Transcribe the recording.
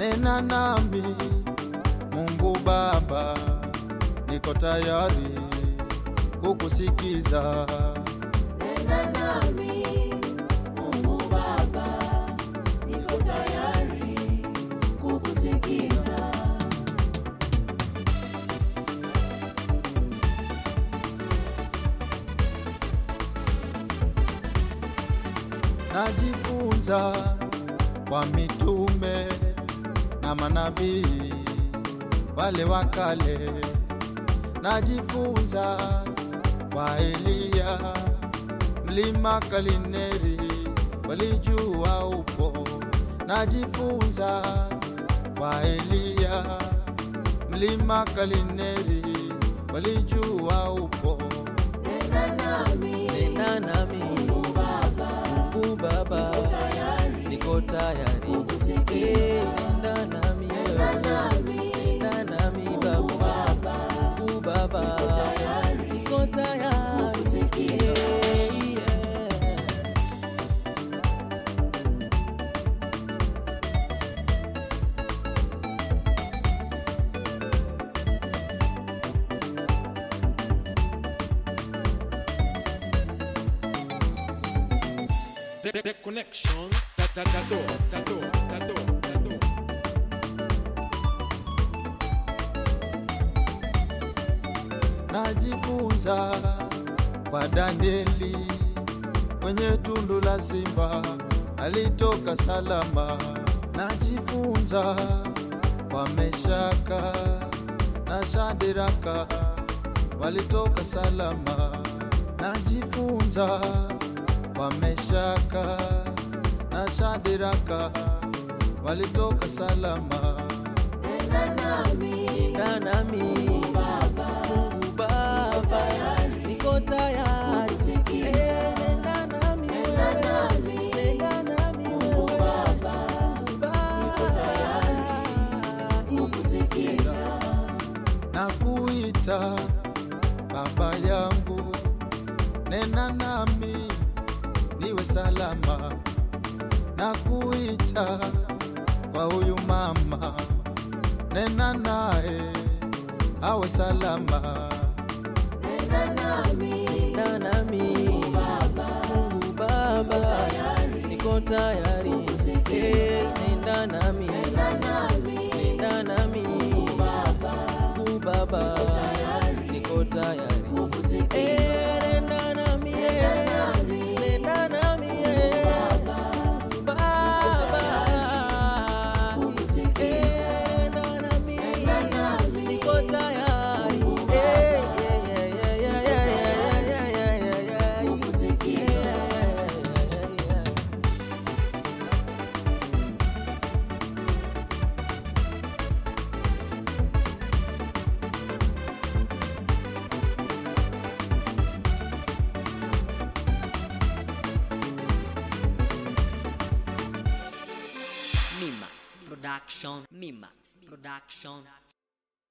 nena nami Mungu Baba, niko tayari kukusikiza. Nena nami Mungu Baba, niko tayari kukusikiza. Najifunza kwa mitume na manabii wale wa kale, najifunza kwa Eliya mlima Kalineri, walijua upo. Najifunza kwa Eliya mlima Kalineri, walijua upo. Nena nami Nena nami Mungu Baba, Mungu Baba, tayari niko tayari kukusikiza. Eh, nenda nami Nena wewe. nami Nenda nami Mungu Baba, Baba, Mungu Baba, tayari niko tayari kukusikiza. Eh, yeah. The, the, the connection that that that door, that door, that door, that door. najifunza kwa Danieli kwenye tundu la simba alitoka salama. Najifunza kwa Meshaka na Shadiraka walitoka salama. Najifunza kwa Meshaka na Shadiraka walitoka salama. Nena nami Nenda nami Mungu Baba, niko tayari kukusikiza. Eh, nenda nami Nenda wewe. nami Nenda nami Mungu wewe. Baba, Mungu Baba, kukusikiza. na kuita baba yangu, nena nami niwe salama, na kuita kwa huyu mama, nena naye awe salama. Nena nami Nenda nami Mungu Baba, niko tayari Eh, nenda nami Nena nami Nenda nami Mungu Baba, niko tayari kukusikiza. Eh, nenda nami eh. Nenda nami eh. Mungu Baba, Kukusikiza. Eh, nenda nami nami. niko tayari Eh, yeah, yeah, yeah, yeah, yeah, yeah, yeah, yeah, yeah, yeah. Kukusikiza. Yeah, yeah, yeah. Mimax Production. Mimax Production.